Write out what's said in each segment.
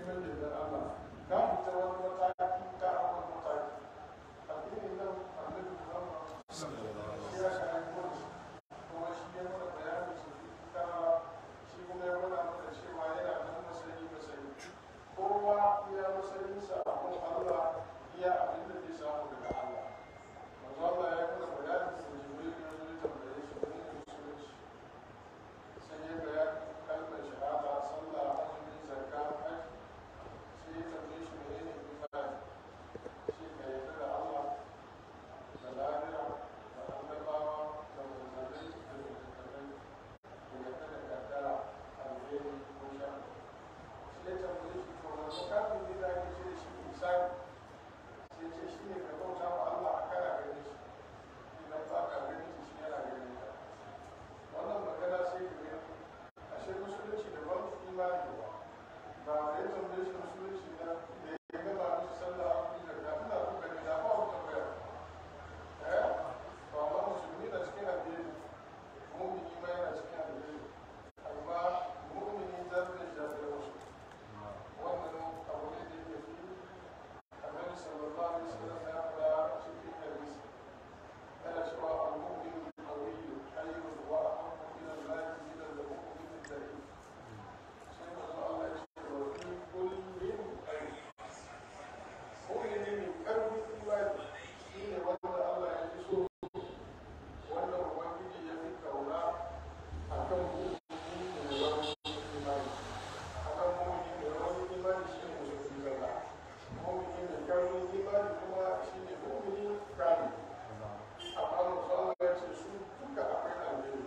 neman yardar Allah ka fita wani mataki ka a wani mataki addinin nan annabi Muhammad shi ya shafi kuma kuma shi ya mana bayanin su ka shi kuma ya mana mana cewa yana nan masayi masayi kowa iya masayinsa a kan Allah iya abin da zai samu daga Allah manzo Allah ya mana bayanin da Jibril ya zo ya tambaye shi ne musulunci sai ya bayani kalmar shahada sallah azumi zakka hajji sai ya tambaye shi ne ne imani shi ka yarda da Allah da lahira da annabawa da manzanni da littattafai da yarda da kaddara alheri ko shan sai ya tambaye shi to wani kafin ne da ake ce da shi misali sai ce shi ne ka bauta wa Allah a kana ganin shi idan ba ka ganin shi shi yana ganin ka wannan magana sai ka gani ashe musulunci da ban imani ba ba da ya tambaye shi musulunci na da ya gaba mishi sallah a kuma da ina kuka ne da ba wata tambaya eh ba ma musulmi na cikin addini mu'mini ma yana cikin addini amma mu'mini zarra shi da wasu wannan abu ne da yake fi annabi sallallahu alaihi wasallam ya faɗa cikin hadisi yana cewa al-mu'min al-qawiyyu khayrun wa ahabbu ila Allah min al-mu'min al-da'if sai manzo Allah ya ce wa fi kullin khayr mu'mini mai karfin imani shine wanda Allah ya fi so wanda ubangiji ya fi kauna akan mu'mini mai rauni imani akan mu'mini mai rauni imani shine musulmi zalla mu'mini mai karfin imani kuma shine mu'mini kamil amma musamman ya ce su duka akwai alheri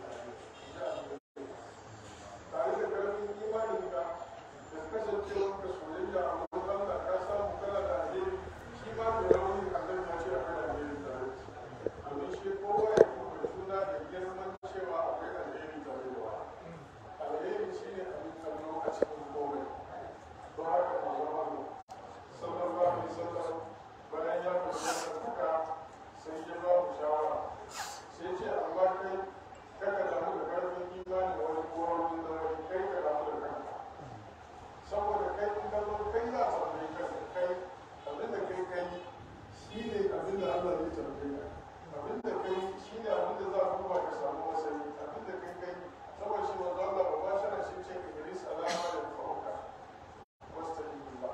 tare da karfin imani ka da kasancewar ka soyayya a wurin Allah ka samu kana da alheri shi ma da rauni a kan ya ce akwai alheri tare domin shi kowa ya kuma juna da girman cewa akwai alheri tare da wa alheri shi ne abin kallo a cikin komai don haka ba zama mu sallallahu alaihi wasallam bayan ya fahimta duka sai ya ba mu shawara sai ce amma kai kaka damu da karfin imani wani ko wani da wani kai ka damu da kanka saboda kai in ka zo kai za a tambaye ka kai abin da kai kai shi ne abin da Allah zai tambaye ka abin da kai shi ne abin da za a duba ka samu masani abin da kai kai saboda shi manzo Allah ba ba shara shi ce Idris alama da fauka wastaqbillah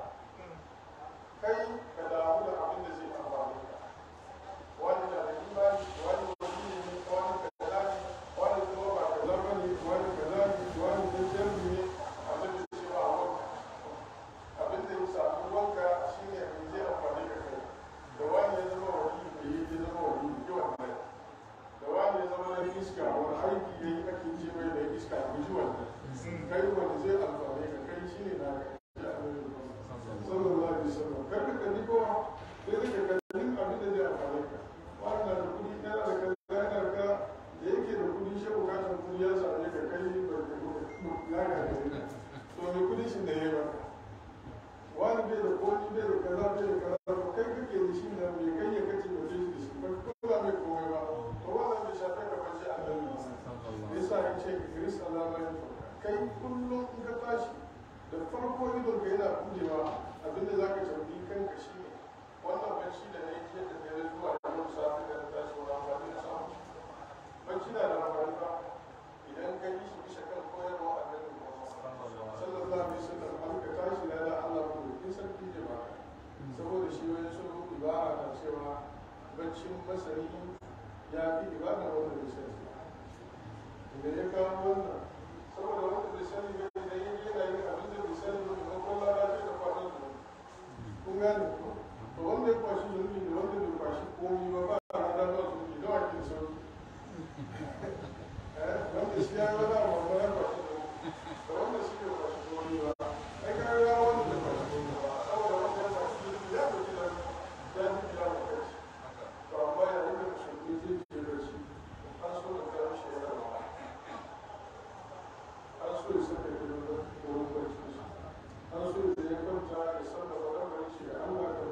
kai ka damu da abin da zai amfane ka wani na da imani wani wani ne wani kaza ne wani kuma ba kaza ba ne wani kaza ne wani da jami ne abin da ce ba wanka abin da ya samu wanka shine mai zai amfani ka kai da wani ya zama wani da ya ya zama wani da yawan mai da wani ya zama na iska wani aiki ya yi ake ce mai da iska a guji wannan kai wani zai amfani ka kai shine na ka sallallahu alaihi wasallam kar ka kalli kowa sai ka kalli abin da zai amfani ka wannan da kudi yana da kaza yana da ka da yake da kudi shi bukatar kudi ya same ka kai ba ka ya ga ka ne to me kudi shi da yayi ba wani bai da kodi bai da kaza bai da kaza ba kai kake da shi da me kai ya kace ba shi da shi ba ko ba mai komai ba to wannan bai shafe ka ba shi annabi yasa ya ce Idris Allah mai kai kullum in ka tashi da farko idon ka yana budewa abinda za ka tambayi kanka shi ne wannan bacci da na yi jiya da dare zuwa yau safe da na tashi wani amfani na samu bacci na da amfani ba idan ka yi shi bisa kan koyarwa a nan sallallahu alaihi wasallam an ka tashi na da Allah ko in sarki da ba saboda shi wani sun ibara na cewa baccin masani ya fi ibada wanda bai sani idan ya kawo wannan saboda wanda bai sani ba idan ya yana yin abin da bai sani ba kuma ko lalace da kwanan da kun gane ko to wanda ya kwashi zunubi da wanda bai kwashi komi ba ba a rada ba zunubi da wakil sauki eh wanda shi ya yi wani abu amma ya kwashi zunubi da wanda shi bai kwashi komi ba ai ka ga wanda bai kwashi komi ba saboda wanda ya kwashi zunubi ya kwashi da ya fi kira da kai to amma yayin da musulmi zai ce da shi an so da kawo shi yana ba an so ya saka ido da wurin barci an so ya kwanta ya sarrafa lamarin shi ga Allah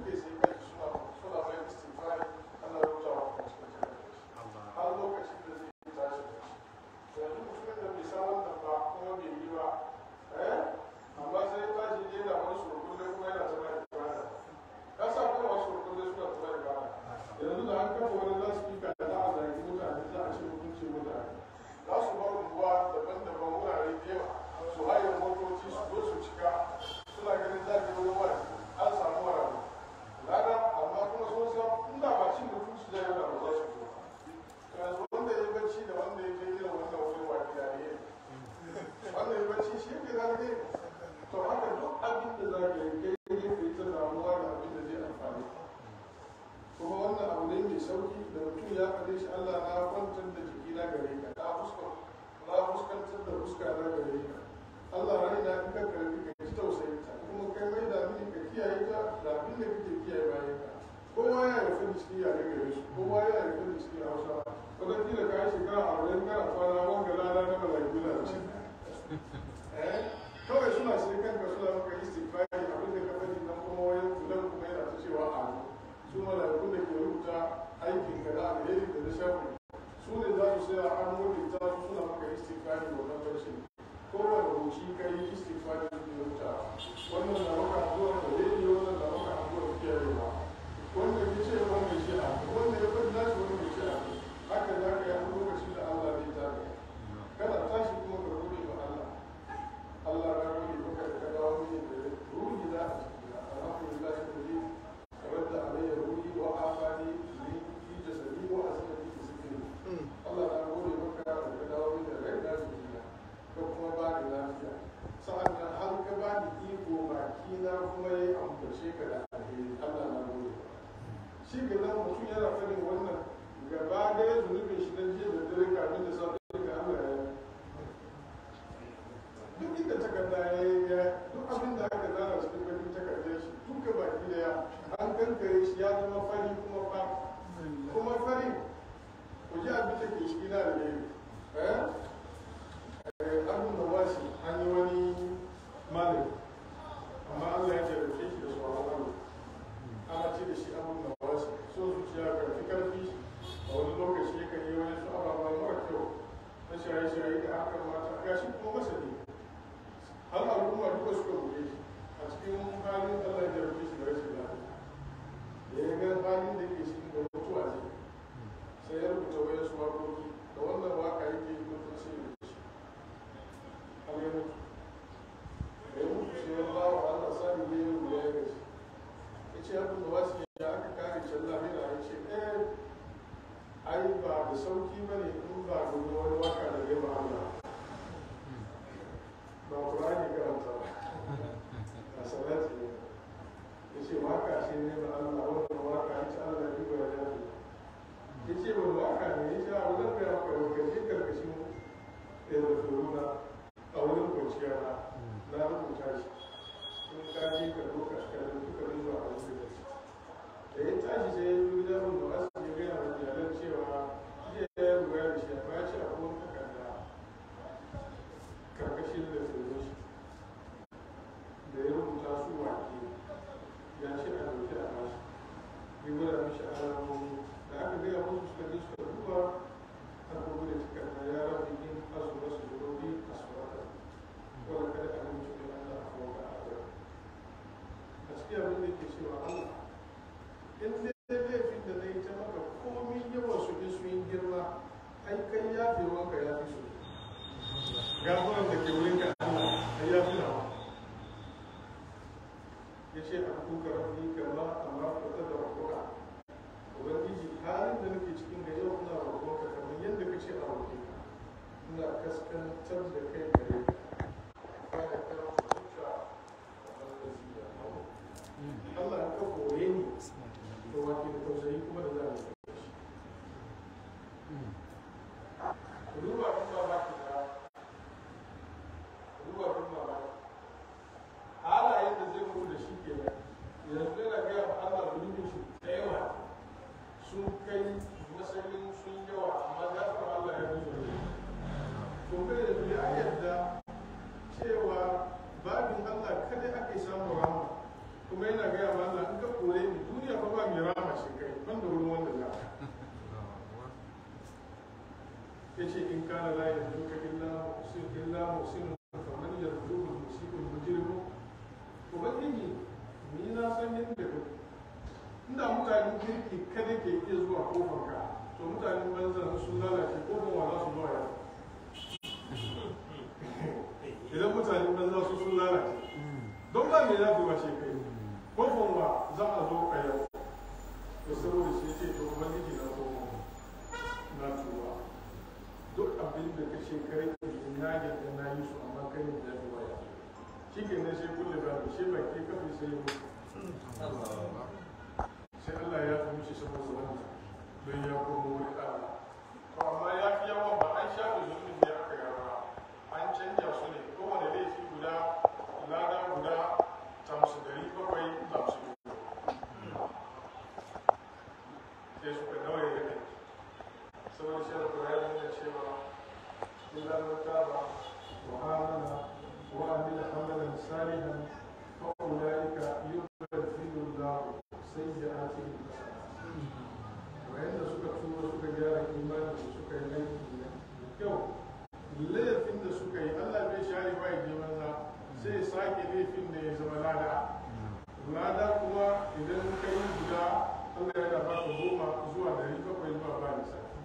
suke sai kai suna suna mai istighfari ana rubuta wa kuma cikin cikin har lokacin da zai yi tashi yanzu mutumin da bai san wannan ba kuma bai yi ba eh amma sai ya tashi ne da wani surkulle kuma yana ta mai ibada ka sa kuma wasu surkulle suna ta mai ibada yanzu da an kafa wani lasfika da za a zagi mutane za a ce mutunci mutane za su bar unguwa daban-daban wurare da yawa su haye motoci su zo su cika suna ganin za ka yi wani an samu wani lada amma kuma sun san inda ba cin mutunci zai yana ba za su zo yanzu wanda ya bacci da wanda ya je irin wannan wuri wa gida ne wanda ya bacci shi ke zarge to haka duk abin da za ka yi kai ne ka yi ta damuwa da abin da zai amfani kuma wannan abu ne mai sauki da mutum ya faɗe shi Allah na kwantar da jiki na gare ka na fuskar na fuskantar da fuska na gare ka Allah rai na in ka karbi ka ji tausayin ta kuma kai mai da mini ka kiyaye ta da abin da kake kiyaye bayan ka kowa ya rufe da cikin yare gare su kowa ya rufe da cikin hausa wadda kila ka yi shekara a wurin kana kwana wanga lada na mala'iku na ci kawai suna sai kanka suna maka istighfari abin da ka faɗi nan kuma wayan fulan kuma yana ta cewa amin su mala'ikun da ke rubuta aikin ka da alheri da na shafi su ne za su sai a an rubuta su suna maka istighfari da wannan barci kowane hoci ka yi istighfari da ke rubuta wannan na maka addu'a da rediyo wannan na maka addu'a da kiyayewa wanda ya ce wanda ya ce a wanda ya faɗi nashi wanda ya ce a haka za ka yi lokacin da Allah zai tare kana tashi kuma ka gode ma Allah Allah ya gode maka da ka dawo mini da ruhi da a cikin alhamdulillah da ni رد علي روحي وعافاني في جسدي وأسلمي في سكني الله أنا أقول لك بداوي غير lafiya ko kuma ba ni lafiya sa'annan har ka ba ni iko bakina kuma ya ambace ka da alheri Allah na gode shi ga nan mutum yana fadin wannan gaba ɗaya zunubin shi na jiya da dare kafin da safe ga Allah ya duk inda takarda ya yi ya duk abin da aka zana cikin bakin takardar shi duka baki daya an kankare shi ya zama fari kuma fa kuma fari ku ji abin da ke shi na da ne eh abin da wasi an yi wani malami amma Allah ya jarrace shi da tsoron Allah ana ce da shi abin da wasi so zuciya karfi karfi a wani lokaci yakan yi wani su ababa mara kyau na shaye-shaye da hakan mata gashi kuma masa ne har al'umma duka suka buɗe shi a cikin halin Allah ya rufe shi da rashin lafiya da ya ga halin da ke cikin da mutuwa ne sai ya rubuta wayar su waƙoƙi da wannan waka yake yi mutum sai ya shi har ya mutu da ya mutu sai ya ba wa Allah sani ne ya rubuta ya gaji ya ce abin da wasu ya aka kare can lahira ya ce eh ai ba da sauki ba ne in ba domin wani waka da ya ba Allah ba Qur'ani karanta ba a salati ne ya ce waka ce ne ba Allah wannan waka ya ce Allah ya ba ya ce ya ce ba waka ne ya ce a wajen kai maka da kashi karkashin da da furuna a wurin kwanciya na na rubuta shi in ka je ka doka ka da duka zuwa a wurin da ya tashi sai ya yi gidan mun da wasu ya gaya wa iyalan cewa jiya ya lura da shi amma ya ce a kuma takarda karkashin da tsoro shi da ya rubuta su wake ya ce a dauki a bashi ya gwada mishi alamomi da aka gaya musu suka je suka duba aka gudu takarda ya rabu in azu masu zurobi a surata wanda kada a nemi shi Allah a kawo ga azar a cikin abin da ke cewa Allah in dai laifin da na yi ta maka komi yawan su in sun yi girma ai kai ya fi wanka ya fi su gafuran da ke wurin ka Allah ai ya fi nawa ya ce a kuka rafi kama amma ku ta da kuka muhsinu faman yarzuqu musibu mujrimu ubangiji ni na san yadda ka inda mutanen kirki kada ke iya zuwa kofar ka to mutanen banza sun lalace kofar wa za su zuwa yau idan mutanen banza su sun lalace don ba mai zafi wace kai kofar wa za a zo a yau to saboda shi ce to ubangiji na kofar na tuba duk abin da ka shekarai na yadda na yi su amma kai ne ya fi waya shi ke nan sai kulle ba shi baki kafin sai ya mutu sai Allah ya fi mishi saboda wannan don ya koma wuri Allah to amma ya fi yawan ba an shafe zunubin da aka yara an canja su ne kowane laifi guda lada guda tamsu dari bakwai tamsu sai suka nawaye da kai saboda shi da Qur'ani yana cewa illa man taba wa amana wa amila amalan salihan fa ulaika yubaddilu Allahu sayyi'atihim hasanat wayanda suka tuba suka gyara imani da suka yi aiki da kyau laifin da suka yi Allah bai share ba ya je banza sai sake laifin da ya zama lada lada kuma idan ka yi guda Allah yana ba ka goma zuwa dari bakwai zuwa ba lissafi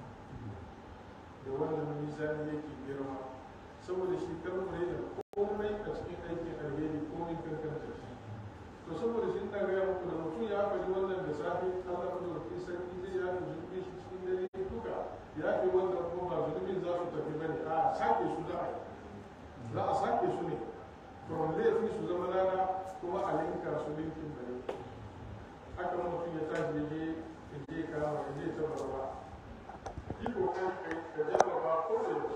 da wannan mizani yake girma saboda shi karmure da komai a cikin aikin alheri komai kankanta shi to saboda shi na gaya muku da mutum ya faɗi wannan da safe Allah da rufi sarki zai ya fi zunubi shi cikin dare duka ya fi wannan kuma ba zunubin za su tafi bane a sake su za a yi za a sake su ne from laifin su zama lana kuma a linka su linkin bane haka mutum ya tashi ya je ya je kama ya je ta barwa yi kokari ka jarraba ko da yaushe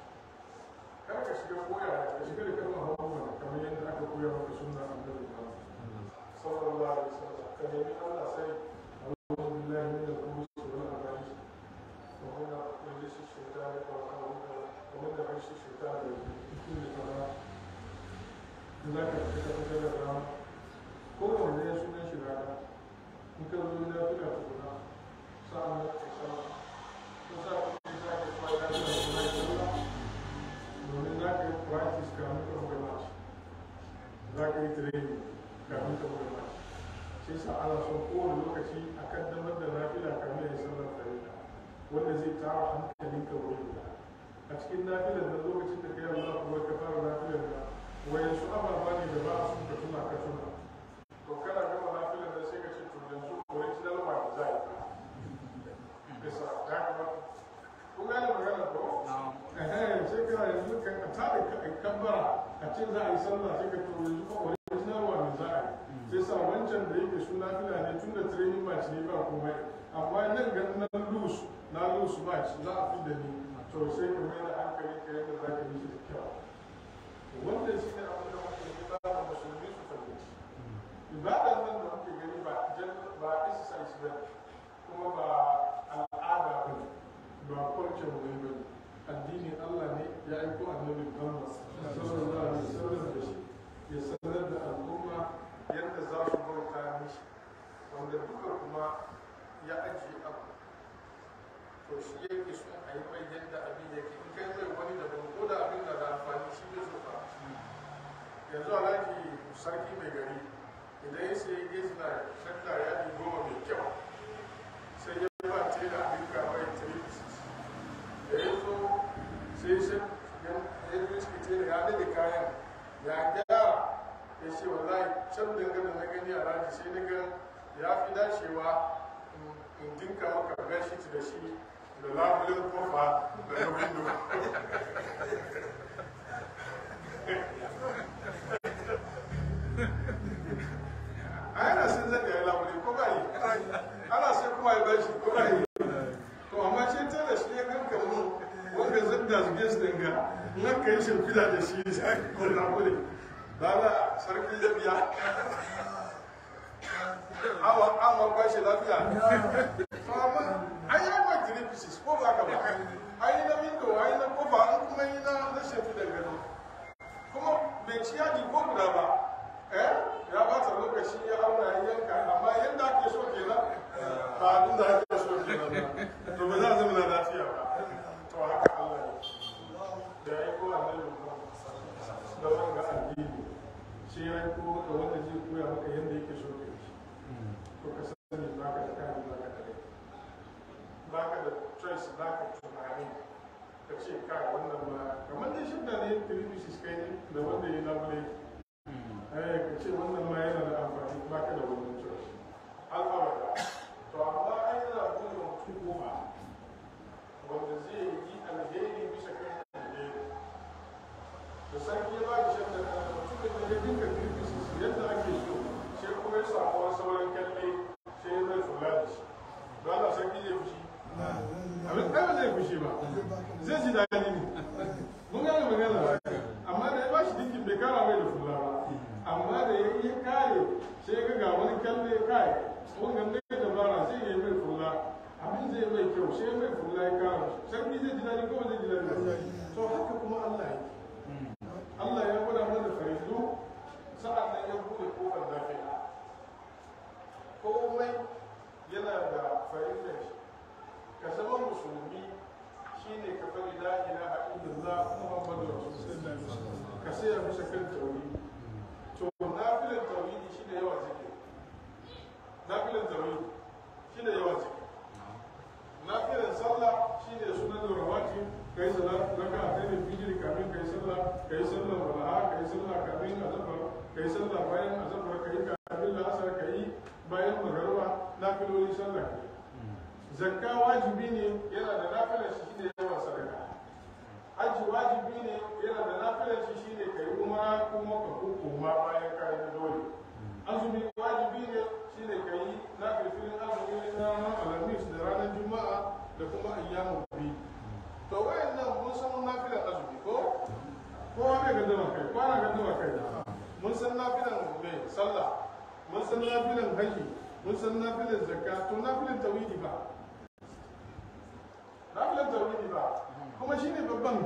kar ka shiga koya ka shiga da kalmar hawa kamar yadda aka koya maka sunna annabi Muhammad sallallahu alaihi wasallam ka nemi Allah sai أعوذ بالله من الخبث والخبائث ومن رجس الشيطان ومن رجس الشيطان كل فلا ذاك تتفتر الرام كل من يسمى شراكا إن كان من نافلة تكون سألنا تسأل وسأل إذا كنت فايدة domin za ka yi practice kamun ka buga match za ka yi training kamun ka buga match shi sa ana son kowane lokaci a kaddamar da nafila kamar ya sallar farilla wanda zai tara hankalin ka wuri guda a cikin nafilar da lokacin da kai Allah kuma ka fara nafilar da wayan su ababa ne da ba a son ka tuna ka tuna to kana gama nafilar da sai ka ce to yanzu original one za yi bisa ya kamata kun gane magana ko eh sai kana yanzu ka tada kabbara a ce za a yi sallah sai ka to yanzu ko original one za a yi sai sa wancan da yake suna fila ne tun da training match ne ba komai amma nan ga na lose na lose match za a fi da ni to sai ka mai da hankali ka yadda za ka yi shi da kyau wannan shi ne abin da muke yi ba da musulmi su fahimci ibadan nan da muke gani ba ba exercise ba kuma ba al'ada ba ne ba kwanci mu ba ne addinin Allah ne ya aiko annabi Muhammad sallallahu alaihi wasallam da shi ya sanar da al'umma yadda za su bauta mishi wanda duka kuma ya ajiye abu to shi yake so a yi mai yadda abin yake in kai mai wani daban ko da abin da da amfani shi bai so ba yanzu alhaji sarki mai gari idan ya sai gizna shadda ya yi goma mai kyau sai ya ba ce da abin ka mai 3 da ya zo sai shi ya yi shi ce da ya dade kayan ya gyara ya ce wallahi can dangane na gani a raji sai na ga ya fi dacewa in dinka maka gashi da shi da labulin kofa da na windo a yana sun zai ya labulin ko ba yi ana sai kuma ya bashi ko ba yi to amma ce ta da shi ya ganka mu wanda zan da su ges dinga in aka yi shimfida da shi sai ko labulin Baba sarki ya biya. Awa awa ba shi lafiya. Amma an yi ma three pieces ko ba ka ba. An yi na window, an yi na kofa, an kuma yi na na shafi da gado. Kuma bai ci yaji ko guda ba. Eh? Ya ba ta lokaci ya auna ya yanka amma yadda ake so kenan ba abin da ake so kenan ba. To ba za a zama na lafiya ba. To haka Allah ne. Da ya yi ko annabi Muhammad to ka sani ba ka da kayan ba ka da rai ba ka da choice ba ka tunani ka ce kai wannan ma kamar dai shi da ne television kai ne da wanda ya labule eh ka ce wannan ma yana da amfani ba ka da wannan choice al'amara to amma ai yana buɗe mutum goma wanda zai yi alheri bisa kan alheri da sarki ya ba da shan da mutumin da ya dinka television yadda ake so sai kuma ya samu wani sauran kyalle sai ya mai kula da shi ba na sarki zai fushi abin ɗaya ba zai fushi ba zai ji daɗi ne mun gane magana ba amma da ya ba shi dinkin bai kara mai da fula ba amma da ya yi kare sai ga ga wani kyalle kai wannan bai da bara sai ya yi mai fula abin zai mai kyau sai mai fula ya kara sarki zai ji daɗi ko ba zai ji daɗi ba to haka kuma Allah ya Allah ya gwada mana fa'idu sa'an nan ya buɗe kofar lafiya komai yana da fa'idar shi ka zama musulmi shine ka fari la ilaha illallah muhammadu rasulullah ka saya musa kan tauhidi to nafilan tauhidi shine yawan zikiri nafilan tauhidi shine yawan zikiri nafilan sallah shine sunan rawati kai salat raka a tsaye fijir kamin kai sallah kai sallah walaha kai sallah kamin azafar kai sallah bayan azafar kai kamin la'asar kai bayan magarba nafiloli sallah kai zakka wajibi ne yana da nafilar shi shine yawan sadaka hajji wajibi ne yana da nafilar shi shine kai umara kuma ka koma bayan kai na dole azumi wajibi ne shine kai nafilfilin azumi na ranar alhamis da ranar juma'a da kuma ayyamu biyu to wayannan mun san nafilar azumi ko kowa bai gaddama kai kwana gaddama kai mun san nafilan mai sallah mun san nafilan haji mun san nafilan zakka to nafilan tawhidi ba nafilan tawhidi ba kuma shine babban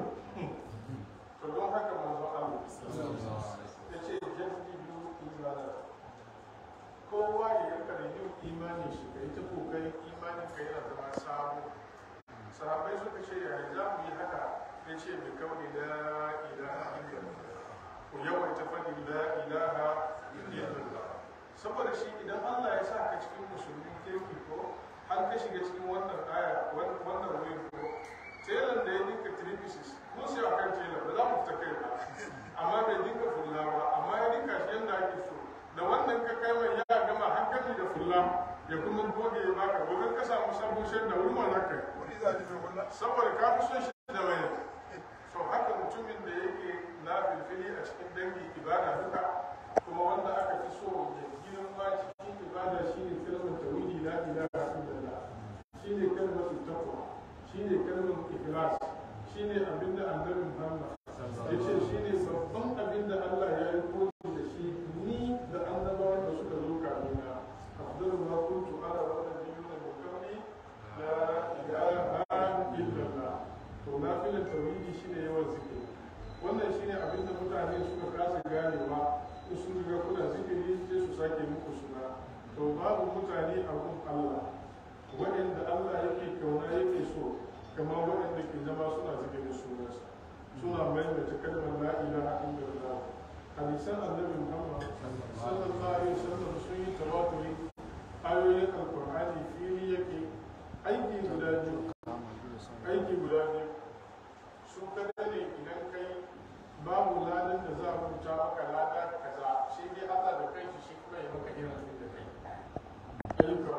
to don haka manzo Allah ya ce jaddi biyu imana kowa ya yanka da yin imani shi kai ta kokarin imanin ka yana zama sabo sahabai suka ce yaya za mu yi haka ya ce mai kawai la ilaha illallah ku yawaita faɗi la ilaha illallah saboda shi idan Allah ya sa ka cikin musulmin kirki ko har ka shiga cikin wannan aya wannan wurin ko telan da ya dinka tripisis mun sai a kan telan ba za mu fita kai ba amma bai dinka fulla ba amma ya dinka shi yadda ake so da wannan ka kai mai ya gama hankali da fulla ya kuma goge ya baka gobe ka samu sabon shan da wuri ma za ka yi saboda ka fi son shi da mai so haka mutumin da yake na filfili a cikin dangi ibada duka kuma wanda aka fi so ya girma cikin ibada shine kalmar tawhidi la ilaha illallah shine kalmar taqwa shine kalmar ikhlas shine abinda annabi Muhammad yace shine babban abinda Allah ya yi koyi da shi ni da annabawan da suka zo kamina afdalu ma kuntu ala wa nabiyuna min qabli la ilaha illallah to nafilan tauhidi shine yawan zikiri wannan shine abin da mutane suka kasa ganewa in sun riga kuna zikiri sai su sake muku suna to babu mutane a gun Allah waɗanda Allah yake kauna yake so kamar waɗanda ke zama suna zikirin sunansa suna maimaita kalmar la ilaha illallah hadisan annabi Muhammad sallallahu alaihi wasallam sun yi tawaturi ayoyin alqur'ani fili yake aiki guda biyu aiki guda biyu su kada ne idan kai babu ladan da za a rubuta maka lada kaza shi dai Allah da kai shi kuma ya maka irin abin da kai ayyuka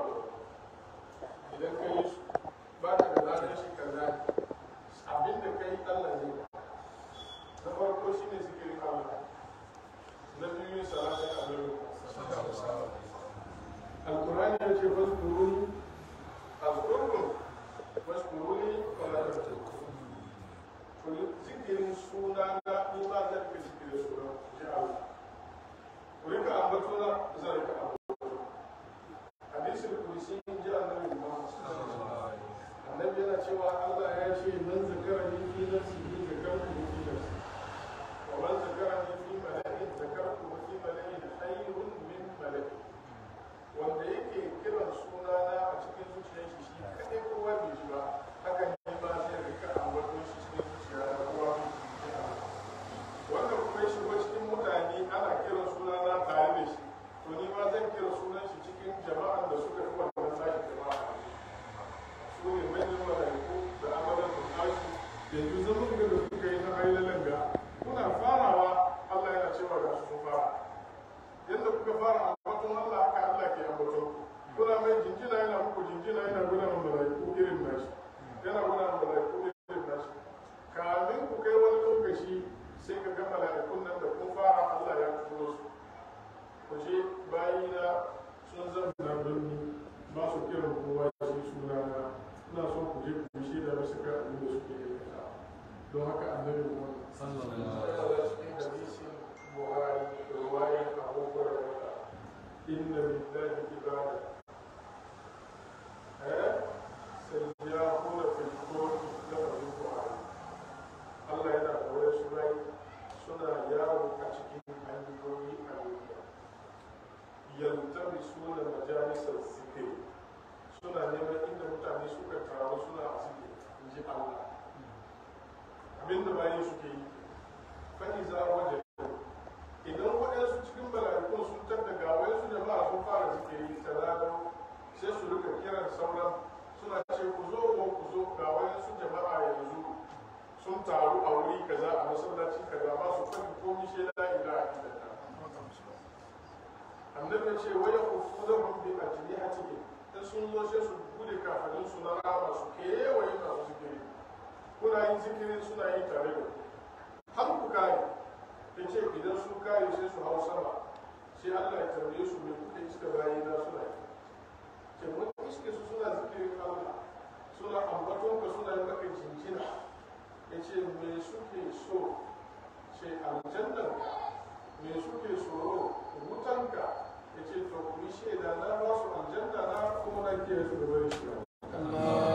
idan ka yi su ba ka da ladan shi kaza abin da kai Allah zai ba na farko shine zikirin Allah na biyu salatin Allah alkurani ya ce faskuruni azkurkum faskuruni wala tattakun to zikirin suna na ni ba zan fi zikirin suna ji Allah kowa shi sunana ina son ku je ku shi da wasu kan abin da suke aikata don haka annabi Muhammad sallallahu alaihi wasallam hadisin Buhari riwayar Abu Hurairah inna lillahi ibada eh sayyahuna fil kawni lafazin Buhari Allah yana da wasu rai suna yawo a cikin hanyoyi a duniya yaltamisuna majalisar zikiri suna neman inda mutane suka taru suna a zikiri in ji Allah abinda bayan suke yi faɗi za a waje idan waɗansu cikin mala'ikun sun tatta ga wayansu jama'a sun fara zikiri talado sai su rika kiran sauran suna ce ku zo ko ku zo ga wayansu jama'a yanzu sun taru a wuri kaza a masallaci kaza ba su faɗi komi shi la ilaha illallah annabi ya ce waya ufudahum bi ajnihatihim in sun zo sai su bude kafanin su na rama su kewaye masu zikiri kuna yin zikiri suna yi tare da ku har ku kare ya ce idan sun kare sai su hau sama sai Allah ya tambaye su me kuka iska bayi na suna yi ce mun iske su suna zikirin Allah suna ambaton ka suna yi maka jinjina ya ce me suke so ce aljannan me suke tsoro wutanka ya ce to ku yi shaida na ba su aljanna na kuma na kiyaye su da bari shi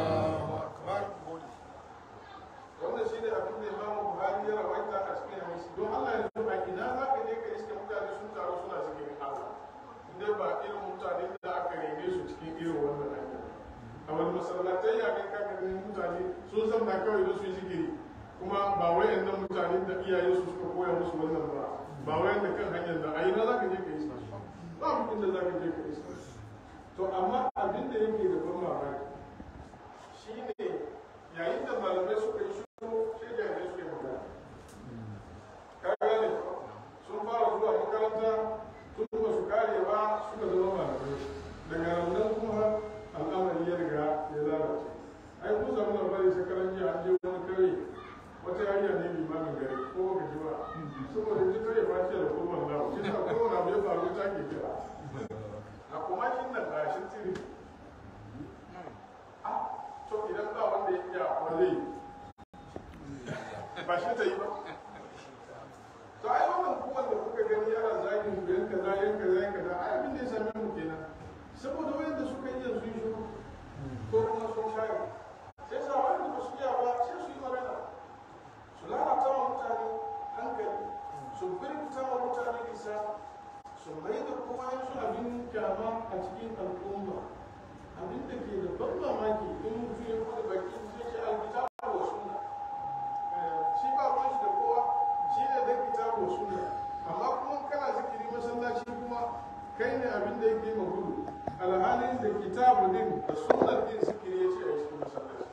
wannan shi ne abin da imamu buhari ya rawaita a cikin hadisi don allah ya zo a ina za ka je ka iske mutane sun taru suna zikirin allah inda ba irin mutanen da aka rene su cikin irin wannan hanya a wani masallatai ya kai kaka ganin mutane sun san na kawai da su yi zikiri kuma ba wayannan mutanen da iyaye su suka koya musu wannan ba ba wayan da kan hanyar da a ina za ka je ka iske ba mutum da za ka je ka iske to amma abin da yake da ban mamaki shine yayin da malamai suka yi shiru sai jami'ai suke magana ka gane sun fara zuwa makaranta tun ba su kare ba suka zama malamai daga nan kuma al'amari ya riga ya lalace ai kun samu labari shekaran jiya an je wani kare wata yariya ne limamin gari ko baka ji ba saboda ji kare fashe da kurban lawo shi sa kowane abu ya faru ta ke kira a kuma kin nan ga shi tiri to idan ba wanda ya iya kwale ba shi ta yi ba to ai wannan kowanne da kuka gani yana zagin ku yan kaza yan kaza yan kaza ai abin da ya same mu kenan saboda wayanda suka iya sun shiru ko kuma sun share sai sa wanda ba su iya ba sai su yi magana su lalata wa mutane hankali su birkita wa mutane isa su mai da kuma yansu abin kyama a cikin al'umma abin da ke da ban mamaki in mutum ya kuma baki sai ce alkitabu wa sunna shi ba ruwan shi da kowa shi ne da kitabu wa sunna amma kuma kana zikiri masallaci kuma kai ne abin da yake ma gudu alhalin da kitabu din da sunnar din zikiri ya ce a cikin masallaci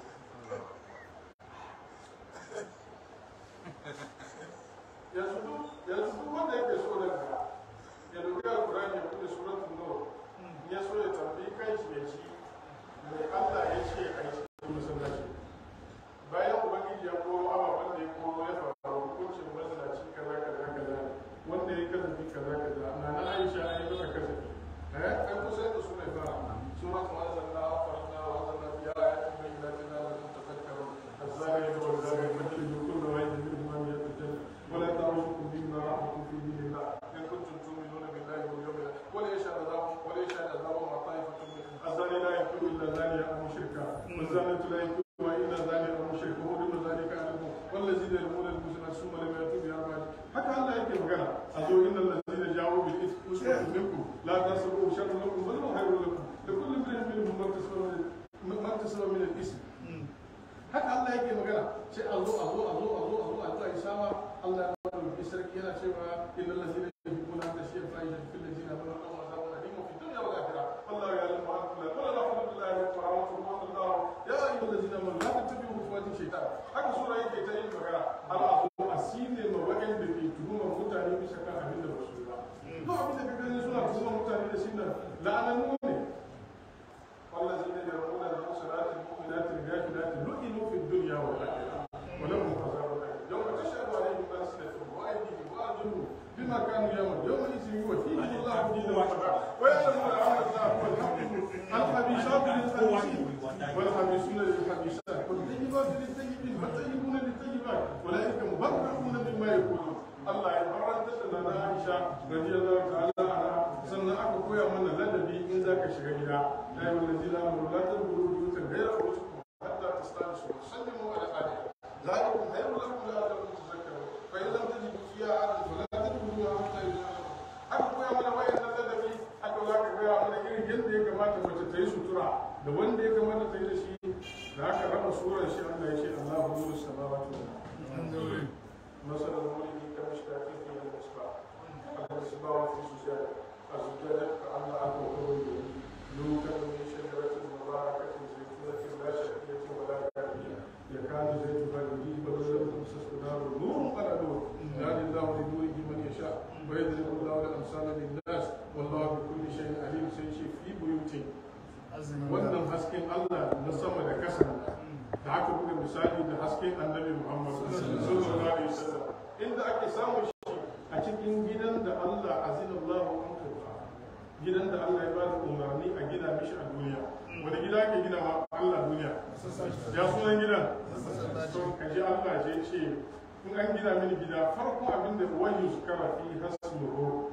yanzu duk yanzu duk wanda yake so da ka ya dauki alkurani ya bude suratul nur ya so ya tambayi kai shi ya ci mai Allah ya ce a yi cikin masallaci bayan ubangiji ya koro ababen da ya koro ya faru hukuncin mazalaci kaza kaza kaza wanda ya kazafi kaza kaza na na Aisha an yi masa kazafi eh kai kusa da su mai fara suratul anzalna farna wa anzalna fi ayatin bayyinatin la'allakum tafakkarun الزانية والزاني فاجلدوا كل واحد منهما مئة جلدة ولا تعرفكم بما رحمكم في دين الله إن كنتم تؤمنون بالله واليوم الآخر ولا يشهد عذابهم ولا يشهد عذابهم طائفة من الزاني لا يكون إلا زانية أو مشركا والزانية لا يكون إلا زانية أو مشرك وحرم ذلك عليكم والذين يرمون المسلمات ثم لم يأتوا بأربعة حتى الله يكفي مكانها أزو إن الذين جاءوا بالإثم أسوة منكم لا تحسبوه شر لكم بل هو خير لكم لكل امرئ منهم ما اكتسب من ما اكتسب من الإثم haka Allah yake magana sai a zo a zo a zo a zo a zo a zo a yi sama Allah ya bada rubi sarki yana cewa innal ladzina yuhibbuna an tashiya fahisha fil ladzina amanu lahum azabun alim fi dunya wal akhirah Allah ya ya'lamu ma antum la qala rahmatullahi wa rahmatuhu wa Allah ya ayyuhal ladzina amanu la tattabi'u khutuwati shaytan haka sura yake ta yin magana Allah a zo a sine ma waɗanda ke tuhumar mutane bisa kan abin da ba su yi ba duk abin da ka gani suna tuhumar mutane da shi nan la'anannu ne والذين يرمون المحصنات المؤمنات الغافلات لعنوا في الدنيا والاخره ولهم عذاب اليم يوم تشهد عليهم السنتهم وايديهم وارجلهم بما كانوا يعملون يومئذ يوفيهم الله دينهم ويعلمون ان الله هو الحق الخبيثات للخبيثين والخبيثون للخبيثات والطيبات للطيبين والطيبون للطيبات أولئك مبرؤون مما يقولون Allah ya farantar da na Aisha radiyallahu ta'ala anha sannan aka koya mana ladabi in zaka shiga gida ya yi wallazi la amru la tadkhulu buyutan ghayra buyutikum hatta tastanisu wa tusallimu ala ahliha ذلكم خير لكم لعلكم تذكرون فإن لم تجدوا فيها أحدا فلا تدخلوها حتى يؤذن aka koya mana wayan nan ladabi aka za ka koya mana irin yadda ya kamata mace ta yi sutura da wanda ya kamata ta yi da shi da aka raba surar shi Allah ya ce Allahu nuru samawati wal ardh مثل المولد كمشكاة فيها المصباح المصباح في زجاجة الزجاجة كأنها كوكب يوكل من شجرة مباركة زيتونة لا شرقية ولا غربية يكاد زيتها يضيء ولو لم تمسسه نار نور على نور يهدي الله لنوره من يشاء ويضرب الله الأمثال للناس والله بكل شيء عليم سيشي في بيوت wannan hasken Allah na sama da kasa da aka buga misali da hasken annabi Muhammad sallallahu alaihi wasallam inda ake samun shi a cikin gidan da Allah azinallahu an turfa gidan da Allah ya ba da umarni a gina mishi a duniya wani gida ake gina ma Allah duniya ya sunan gidan to kaji Allah ya ce in an gina mini gida farko abin da wani shukara fi hasmuhu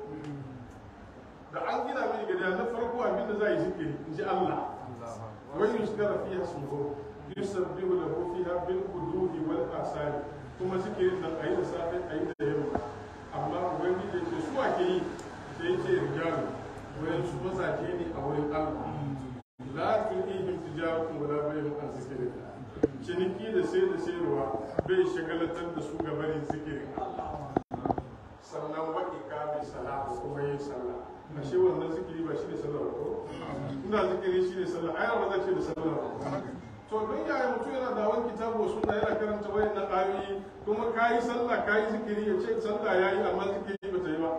da an gina mini gida na farko abin da za a yi zikiri in ji Allah wani shukara fi hasmuhu yusabbihu lahu fiha bil qududi wal asali kuma zikirin nan ayi da safe ayi da yamma amma ubangiji ya ce su ake yi sai ce rijalu wayan su mazaje ne a wurin Allah la tulihim tijaratun wala bay'un an zikrillah ciniki da sai da sayarwa bai shagalatar da su ga barin zikirin Allah sannan wa iqami salat kuma yin sallah ashe wannan zikiri ba shi ne sallah ko ina zikiri shi ne sallah ayar ba za ce da sallah ba to don yaya mutum yana da wani kitabu suna yana karanta wayan na ayoyi kuma kayi sallah kayi zikiri ya ce sallah yayi amma zikiri ba ta yi ba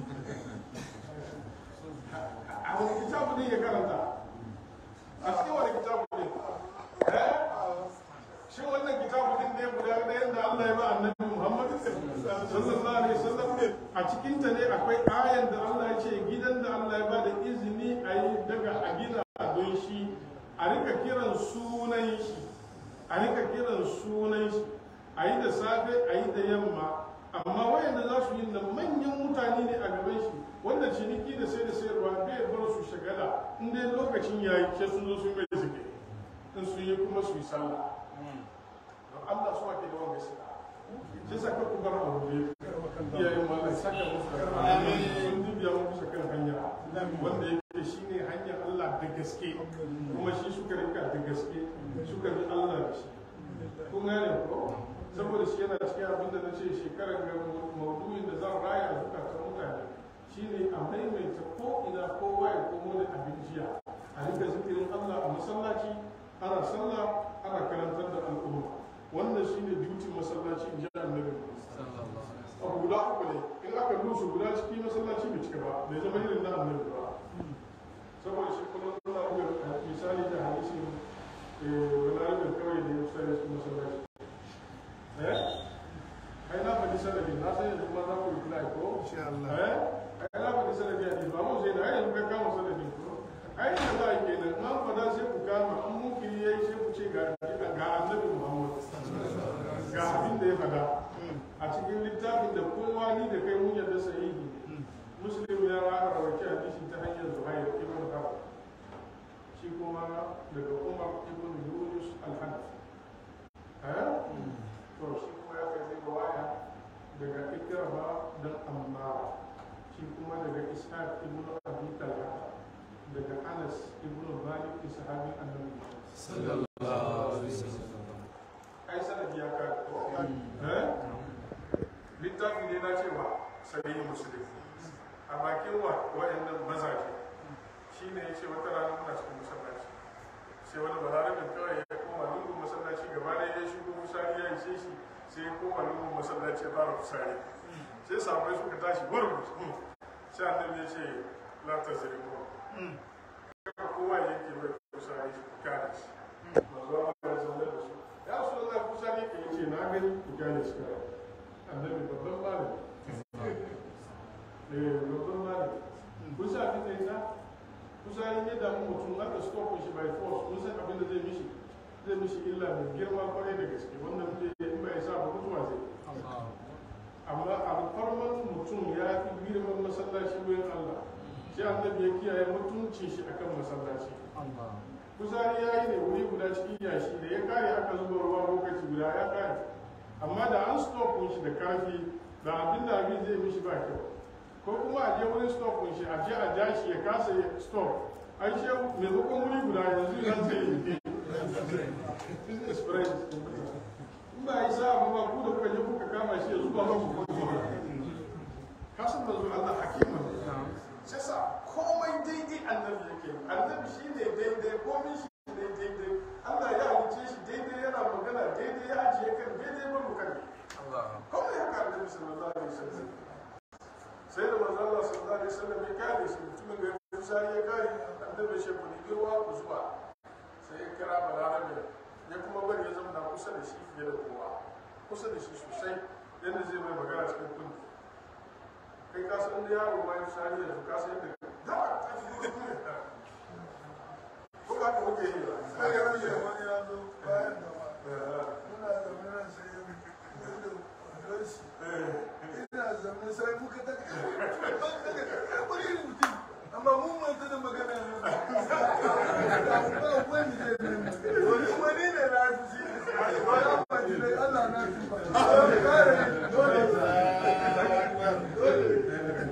a wani kitabu ne ya karanta a cikin wani kitabu ne eh shi wannan kitabu din ne guda ɗayan da Allah ya ba annabi Muhammad sallallahu alaihi wasallam a cikin ta ne akwai ayan da Allah ya ce gidan da Allah ya ba da izini a yi daga a gina don shi a rika kiran sunan shi a rika kiran sunan shi a yi da safe a yi da yamma amma wayanda za su yi da manyan mutane ne a gaban shi wanda ciniki da sai da sayarwa bai bar su shagala in dai lokacin yayi sai sun zo sun mai zike in sun yi kuma su yi sallah don Allah su ake da wanga shi sai saka ku bar abu ne iyayen mallan saka musu da sun dubiya muku sa kan hanya wanda yake shine hanyar Allah da gaske kuma shi suka rika da gaske suka bi Allah da shi kun gane ko saboda shi yana cikin abin da na ce shekarar ga maudu'in da zan raya a zukatan mutane shine a maimaita ko ina kowa ya komo da abin jiya a rika zikirin Allah a masallaci ana sallah ana karantar da al'umma wannan shine dutin masallaci in ji annabi abu guda uku ne in aka lusu guda ciki masallaci bai cika ba bai zama irin na annabi ba saboda shi kuma nuna ga misali da hadisin wani kawai da ya fita da su masallaci eh ai na faɗi sanadi na san yanzu kuma za ku yi kula ko Insha Allah. eh ai na faɗi sanadi a ba mu sai da ai yanzu ka kama sanadi ko ai da za a yi kenan na faɗa sai ku kama an mukiri yayi sai ku ce ga ga annabi Muhammad ga abin da ya faɗa a cikin littafin da kowa ni da kai mun yarda sahihi muslim ya rawaita hadisi ta hanyar zuhair ibn harb shi kuma daga umar ibn yunus al-hanafi eh to shi kuma ya kai riwaya daga ikrama dan ammara shi kuma daga ishaq ibn abi talha daga anas ibn malik sahabin annabi ai sanadi ya ka eh littafi ne na cewa sahihi muslim a bakin wa waɗannan mazaje shi ne ya ce wata rana muna cikin masallaci sai wani balarabin kawai ya koma lungun masallaci gaba da ya shigo musari ya ishe shi sai ya koma lungun masallaci ya fara fusari sai sabai suka tashi gurgus sai annabi ya ce la ta zari ko kaka kowa ya yanke mai fusari shi ku kyale shi manzo Allah ya zaune da su ya su da fusari ke yace na gani ku kyale shi kawai annabi babban malami eh babban malami kun sa abin da ya sa kusa yin yadda mu mutum aka stop shi by force mun san zai mishi illa mai girma kwarai da gaske wanda muke in bai sa ba mutuwa zai amma alfarman mutum ya fi girman masallaci wurin Allah shi annabi ya kiyaye mutuncin shi akan masallaci kuzari ya yi ne wuri guda cikin yashi da ya kare aka zuba ruwa lokaci guda ya kare amma da an stopin shi da karfi da abin da abin zai mishi ba kyau ko kuma a je wurin stopin shi a je a ja shi ya kasa ya stop an shi maimakon wuri guda yanzu yana zai yi business friends in ba yi sa'a ba ku da kuka je kuka kama shi ya zuba ba ku kuma kasan da zuwa Allah hakima sai sa komai daidai annabi yake annabi shi ne daidai komai shi ne daidai Allah ya halice shi daidai yana magana daidai ya ajiye kan daidai ba mu kan komai haka annabi sallallahu alaihi wasallam sai da manzo Allah sallallahu alaihi wasallam ya kare shi mutumin da ya kusa ya kare annabi shi ku nigi ruwa ku zuba sai ya kira balarabe ya kuma bari ya zama kusa da shi fiye da kowa kusa da shi sosai yadda zai mai magana cikin kundi kai ka san da yaro bayan sani yanzu ka san yadda ko ba ka muke yi ba kai ya rage wani ya zo bayan gaba muna zaune nan sai ya da doshi ina zaune sai muka ta wani irin mutum amma mun manta da magana ne ba wani zai ne wani wani ne na fi shi ba ya faɗi dai Allah na fi ba kare dole dole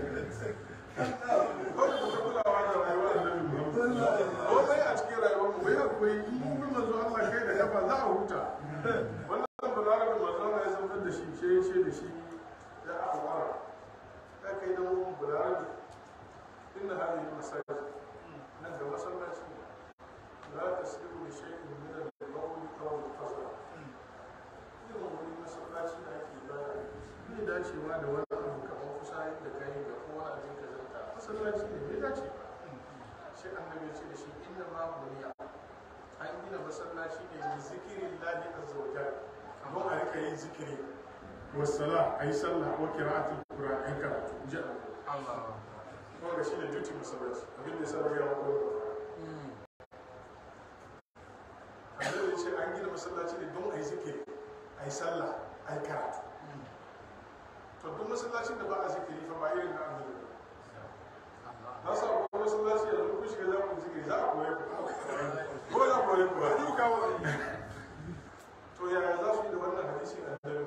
komai a cikin rayuwar mu bai akwai mun bi manzo Allah kai da kafa za a huta wannan balarabe manzo Allah ya zama da shi ce ce da shi ya awara kai kai da mun balarabe inna hadhihi masajid nan da masallaci la tasbihu li shay'in min al-qawl aw al-qasr irin wani masallaci da ake ibada bai dacewa da wani abu kamar kusa da kai da kowa a cikin kazanta masallaci ne bai dace ba sai annabi ya ce da shi inna ma buniya an gina masallaci ne da zikirin lahi azza wa jalla don a rika yin zikiri wasala a yi sallah wa qira'atul qur'an ai karatu ji Allah kuma ga shine duty masallaci abin da ya sa ya wako annabi ya ce an gina masallaci ne don a yi zikiri a yi sallah a yi karatu to duk masallacin da ba a zikiri fa ba irin na annabi ba na sa ko masallaci yanzu ku shiga za ku zikiri za a koye ku ko za a koye ku ba duka wa to yaya za su yi da wannan hadisi a dare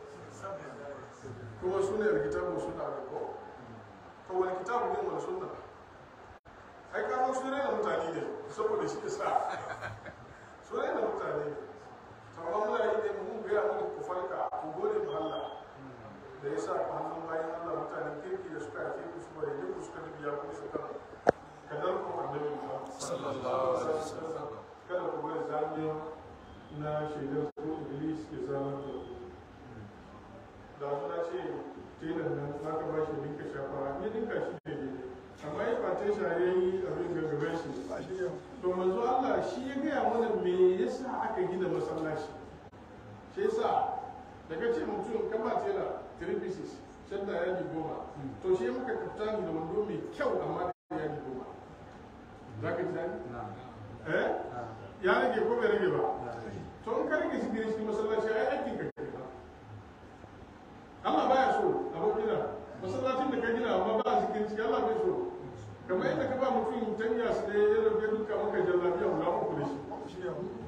kuma su ne alkitabu suna da ko to wani kitabu ne wani sunna ai ka su ne da mutane ne saboda shi sa su ne da mutane ne to amma muna yi ne mun gaya muku ku farka ku gode ma Allah da ya sa ku hannun bayan Allah mutanen kirki da suka ake ku su bari ku suka biya ku su kan kadar ku annabi Muhammad sallallahu alaihi wasallam kada ku bari zamiya na shaidar ko Iblis ya zama da ku da suna ce telan nan za ka ba shi dinka shafa ne dinka shi ne ne amma ya fata shi ya yi abin gaggaben shi to manzo Allah shi ya gaya mana me yasa aka gina masallaci shi yasa daga ce mutum ka ba tela three pieces shadda yaji goma to shi maka kaftani da wando mai kyau amma da yaji goma za ka ji daɗi? eh ya rage ko bai rage ba to in ka rage shi gire shi masallaci ai aikin ka kenan Allah baya so abokina masallacin da ka gina amma ba a cikin ciki Allah bai so kamar yadda ka ba mutum tanya su da ya rabe duka maka jallabiya guda uku da shi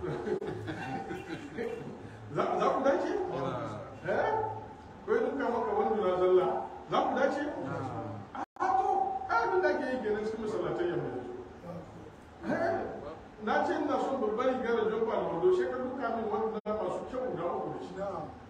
za ku dace? eh ko duka maka wanda na zalla za ku dace? a to abin da ake yi kenan cikin masallatai yamma yanzu na ce ina son babban riga da jomba da wando shi ka duka min wanda masu kyau guda uku da shi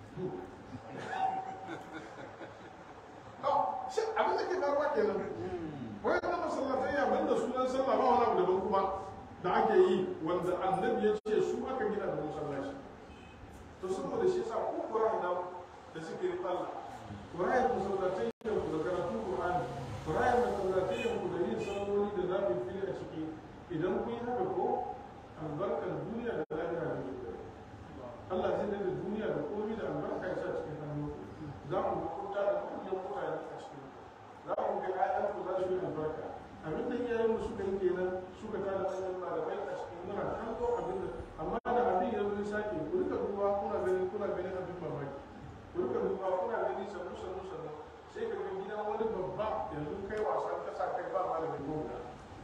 shi abin da ke faruwa kenan wai da masallatai ya banda sunan sallah ba wani abu daban kuma da ake yi wanda annabi ya ce su aka gina da masallaci to saboda shi yasa ko Qur'ani da da zikirin Allah Qur'ani ku sallatai da ku da karatu Qur'ani Qur'ani da sallatai da ku da yin salloli da zabi fili a ciki idan kun yi haka ko albarkar duniya da lahira da Allah zai da duniya da komai da albarka ya sa cikin hannu za ku ga kuta da manyan mutane a cikin za ku ga ƴaƴan ku za su yi albarka abin da iyayen mu suka yi kenan suka tada manyan malamai a cikin muna kallo abin da amma da abin ya yanzu kai wasan kasa kai ba malami ko guda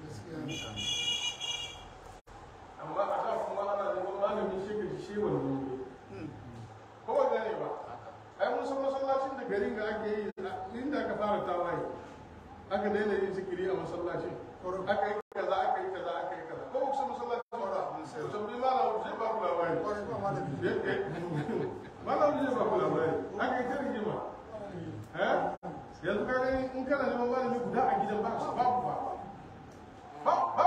amma a da kuma ana neman malami shi ka ji shi wannan ne ko ba gane ba ai mun san masallacin da garin ga ake yi inda aka fara tawaye aka daina yin zikiri a masallacin aka yi kaza aka yi kaza aka yi kaza ko kusa masallacin ba to tambayi malam zai ba ku labari malam zai ba ku labari aka yi ta rigima eh yanzu ka gani in kana neman malami guda a gidan ba ba ba ba ba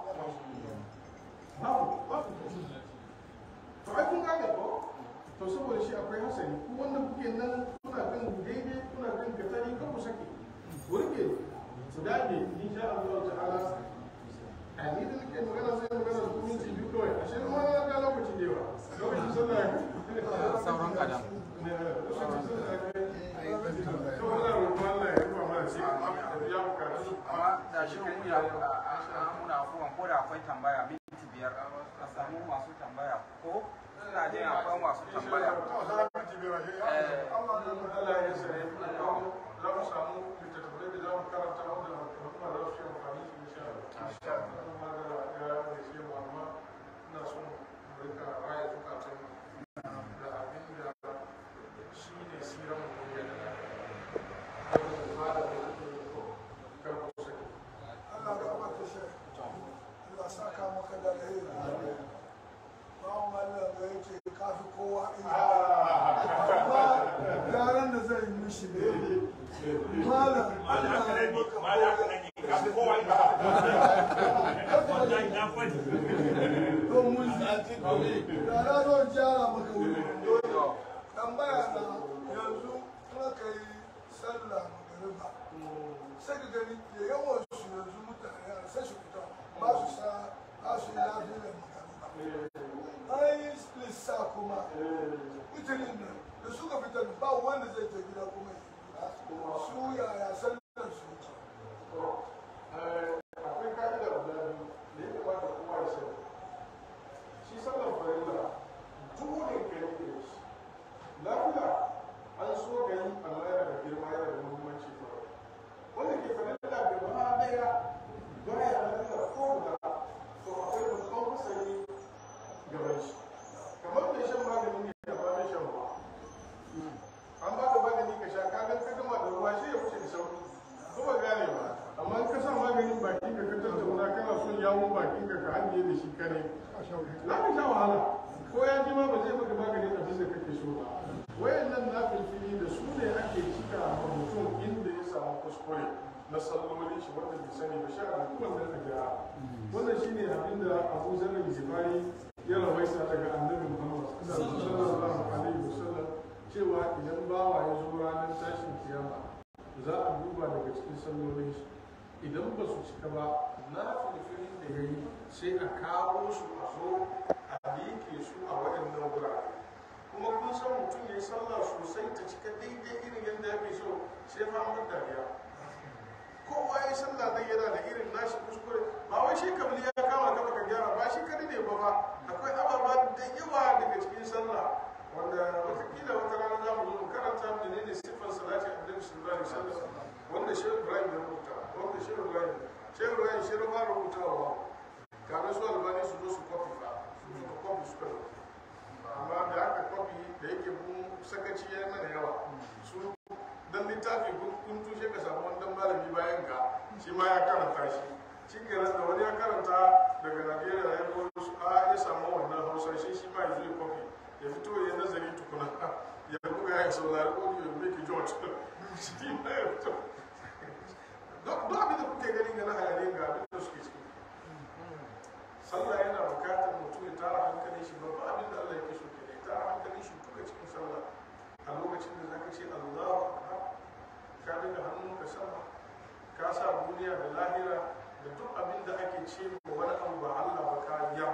babu babu to ai kun gane ko to saboda shi akwai hasari ku wanda kuke nan kuna kan daidai kuna kan katari kan ku sake ku rike ku dage insha Allah ta'ala a ni da nake magana sai magana da kuma minti biyu kawai a shirin wani ga lokaci da yawa lokacin sallah sauran kadan ne lokacin sallah to wala roƙon Allah ya rufa mana sai a biya bukatu amma da shi mun ya muna afuwan ko da akwai tambaya minti biyar a samu masu tambaya ko ina jin akwai masu tambaya Allah ya sare mu za mu samu littattafai da za mu karanta wanda al'umma za su yi amfani da insha Allah. Kuma da ya mai mu amma ina son mu rika raya zukatan da abin da shi ne siran mu ne da wanda mu fara da yake yi ko kar ku sani. Allah ka bata shi Allah saka maka da alheri bawon Allah da yake kafi kowa ina amma yaran da zai yi mishi ne malam Allah ya maka to mun da na zo jara maka wuri tambaya na yanzu kuma ka yi sallah magariba sai ka gani da yawan su yanzu mutane a sai su fita ba su sa ba su yi lafi da magariba an yi lissa kuma mutanen nan da suka fita ba wanda zai ta gida kuma ya yi su yaya sallar su akwai ka'ida guda biyu da ya kamata kowa ya sani shi sallar farilla dole ka yi da shi lafiya an so ga yi amma yana da girma yana da muhimmanci ba wanda ke farilla gaba daya baya lafiya ko guda to akwai babban hasari gaban shi kamar mai shan magani ne da ba mai shan ruwa an ba ka magani ka sha ka ga ka gama da ruwa shi ya wuce da sauki ko ba gane ba amma in ka sa maganin baki ka ka tattauna kana son yawon bakin ka ka hange da shi kare za ka sha wahala ko ya ji ma ba zai maka maganin abin da kake so ba wayannan na filfili da su ne ake cika ma mutum inda ya samu kuskure na sallolin shi wanda bai sani ba sha da kuma da gyara wannan shine abin da Abu Zar al-Ghifari ya rawaita daga Annabi Muhammad sallallahu alaihi wasallam cewa idan bawa ya zo ranar tashin kiyama za a duba daga cikin sallolin shi idan ba su cika ba na filfilin da ya yi sai a kawo su a zo a liƙe su a waɗannan wurare kuma kun san mutum ya yi sallah sosai ta cika daidai irin yadda ya fi so sai famar dariya kowa ya yi sallah nan yana da irin nashi kuskure ba wai shi kabili ya kama ka baka gyara ba shi kadai ne ba fa akwai ababa da yawa daga cikin sallah wanda watakila wata rana za mu zo mu karanta menene siffar salati annabi sallallahu alaihi wasallam wanda shehu ibrahim ya rubuta wanda shehu ibrahim shehu ibrahim shi ya fara rubutawa kamar su albani su zo su kwafi fa su suka kwafi suka zo amma da aka kwafi da yake mun sakaci ya mana yawa su dan littafi kun tushe ka samu wani dan malami bayan ka shi ma ya karanta shi shi kenan da wani ya karanta daga najeriya ya zo su a ya samu wannan hausa shi shi ma ya zo ya kwafi ya fito ya nazari tukuna ya buga ya saurari audio ya make george shi ma ya fito duk abin da kuke gani ga na hayaniyar ga abin da suke ciki sallah yana bukatar mutum ya tara hankalin shi babban abin da Allah ya kashe ke ne tara hankalin shi duka cikin sallah a lokacin da zaka ce Allahu akbar ka daga hannunka sama ka sa duniya da lahira da duk abin da ake ce ma wani abu ba Allah ba ka ya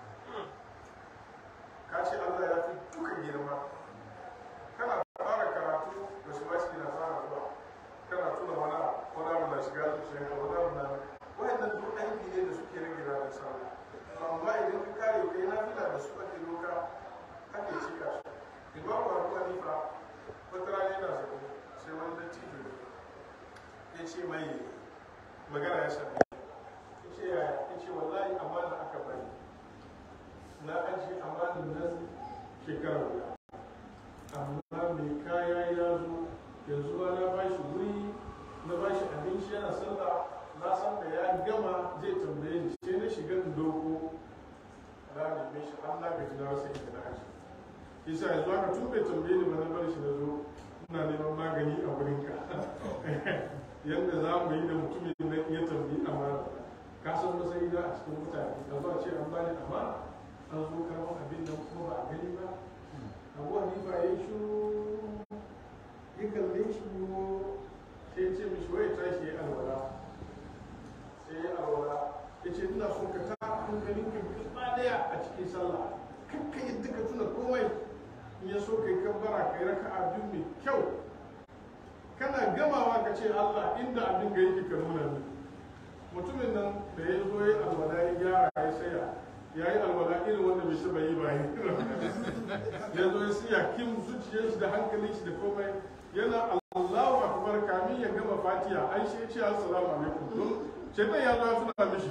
ka ce Allah ya fi duka girma kana fara karatu da su bashi na fara zuwa kana tuna wani abu wani abu na shiga zuciyarka wani abu na wayannan duk aiki ne da suke rage ranar sallah amma idan ka kare kai na fila da su ake doka ake cika su imamu abu hanifa wata rana yana zaune sai wani dattijo ne ya ce mai magana ya sami ya ce ya ya ce wallahi amana aka bari na ajiye amanin nan shekara guda amma mai kaya ya zo yanzu ba na ba shi wuri na ba shi abinci yana sallah na san da ya gama zai tambaye ni sai na shiga in doko na neme shi an na gaji na rasa inda na aji isa yanzu haka tun bai tambaye ni ba na bar shi na zo ina neman magani a wurinka yadda za mu yi da mutumin da ya tambayi amana ka san matsayi na a cikin mutane a zuwa ce an bani amana an zo karɓar abin nan kuma ba a gani ba abuwa ni ba ya yi shuru ya kalle shi ko sai ya ce mishi wai tashi ya alwala sai ya alwala ya ce ina so ka ta hankalin ka gaba daya a cikin sallah kakka yadda ka tuna komai in ya so kai kabbara kai raka abin mai kyau kana gamawa ka ce Allah inda abin ga yake ka nuna min mutumin nan da ya zo ya alwala ya gyara ya saya ya yi alwala irin wanda bai taba yi ba ya zo ya siya kim zuciyar shi da hankalin shi da komai yana Allahu akbar kamin ya gama fatiha ai shi ya ce assalamu alaikum don shaitan ya zo ya tuna mishi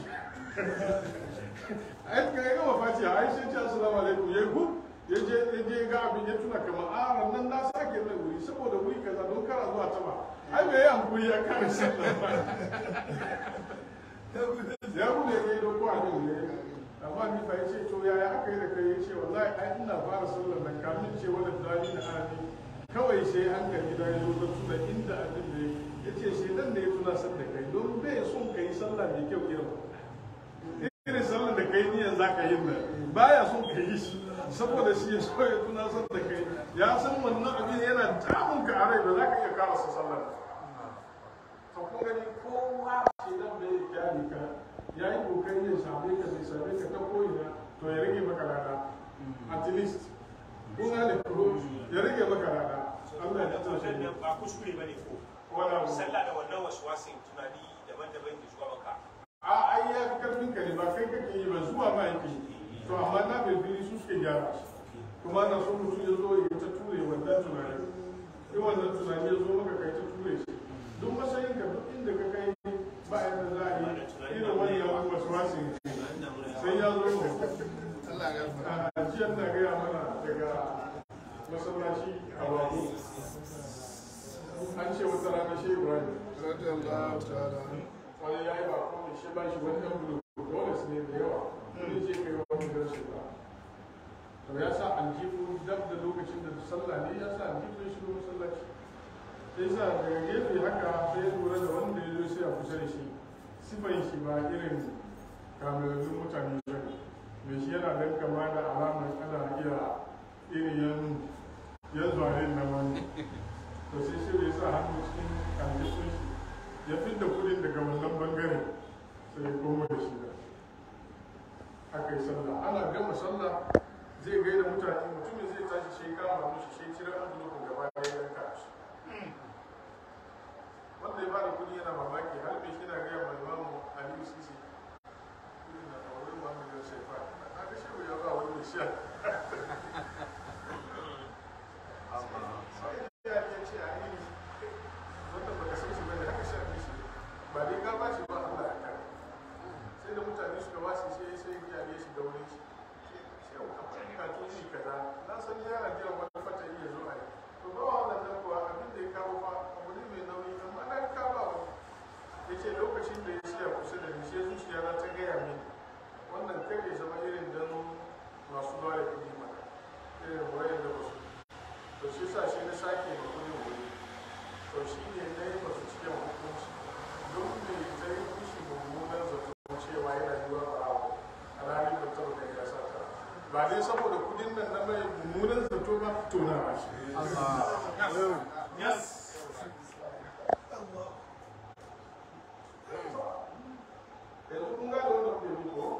ai ka ya gama fatiha ai shi ya ce assalamu alaikum ya hu ya je ya je ga abin ya tuna kamar a nan na sake mai wuri saboda wuri kaza don kara zuwa taba ai bai yi hankuri ya kare sallah ba ya bude ya yi doko abin ne amma ni fa yace to yaya aka yi da kai yace wallahi ai ina fara sallar nan kamin ce wala dali na ani kawai sai hankali da ya zo da tuna inda abin da yace shi dan ne ya tuna san da kai don bai son kai sallah mai kyau irin irin sallar da kai niyan zaka yi nan baya son ka yi shi saboda shi ya so ya tuna san da kai ya san wannan abin yana damun ka a rai ba za ka iya karasa sallar to kun gani kowa ce dan bai kyale ka ya yi kokari ya same ka bai same ka ta ko'ina to ya rage maka rana at least kun gane kuro ya rage maka rana Allah ya tsara shi wannan ba kuskure ba ne ko wala sallah da wannan wasu wasin tunani daban-daban ke zuwa maka a ai ya fi karfin ka ne ba kai kake yi ba zuwa ma yake yi to amma na bilbili su suke gyara shi kuma na so mutum ya zo ya ta ture wannan tunanin in wannan tunani ya zo maka kai ta ture shi duk matsayin ka duk inda ka kai ba yadda za a yi irin wannan wasu wasu sai ya zo da a jiyar na gaya mana daga masallaci a babu an ce wata rana shi ibrahim radiyallahu ta'ala wani ya yi ba kuma shi ba shi wani ɗan bulu dole su ne da yawa wani je kai wani garsu ba to ya sa aljihu dab da lokacin da sallah ne ya sa aljihu ya shigo masallaci sai sa daga gefe haka sai ya lura da wanda ya zo sai a kusa da shi sifan shi ba irin kamerun mutane ba ne mai shi yana dan kama da alamar ana iya irin yan yan zuwarin na wani to sai shi ya sa hannu cikin aljihun shi ya fidda kudin daga wannan bangare sai ya koma da shi da aka yi sallah ana gama sallah zai gaida mutane mutumin zai tashi shi kama mushi shi cire envelope gaba ɗaya ya yanka shi wanda ya bada kudi yana mamaki har mai shi na gaya mai mamu aliyu sisi kudi na ɗaurin ma miliyan shaifa na ga shi ya ba wani mai sha sai ya ke ce a yi wanda ba ka san shi bane haka sha shi ba dai ka ba shi ba Allah ya kare sai da mutane suka wasu sai sai ya ne shi da wurin shi sai akwai bukatun shi kaza na san yana jiran wani fata iya zo a yi to ba wannan nan kuwa abin da ya kawo fa abu ne mai nauyi amma na ka ba wani ya ce lokacin da ya siya kusa da ni sai zuciya na ta gaya mini wannan kai ya zama irin dan masu ba da kuɗi mana irin wayan da basu to shi sa shi na sake ma kuɗin wuri to shi ne na yi masu cikin hukunci don me ta yi kushi mummunan zato cewa yana yiwa barawo a ranar da taɓa kai ya sa ta ba dai saboda kudin nan na mai mummunan zato ba to na ba shi yes yanzu kun gane wanda kuke yi ko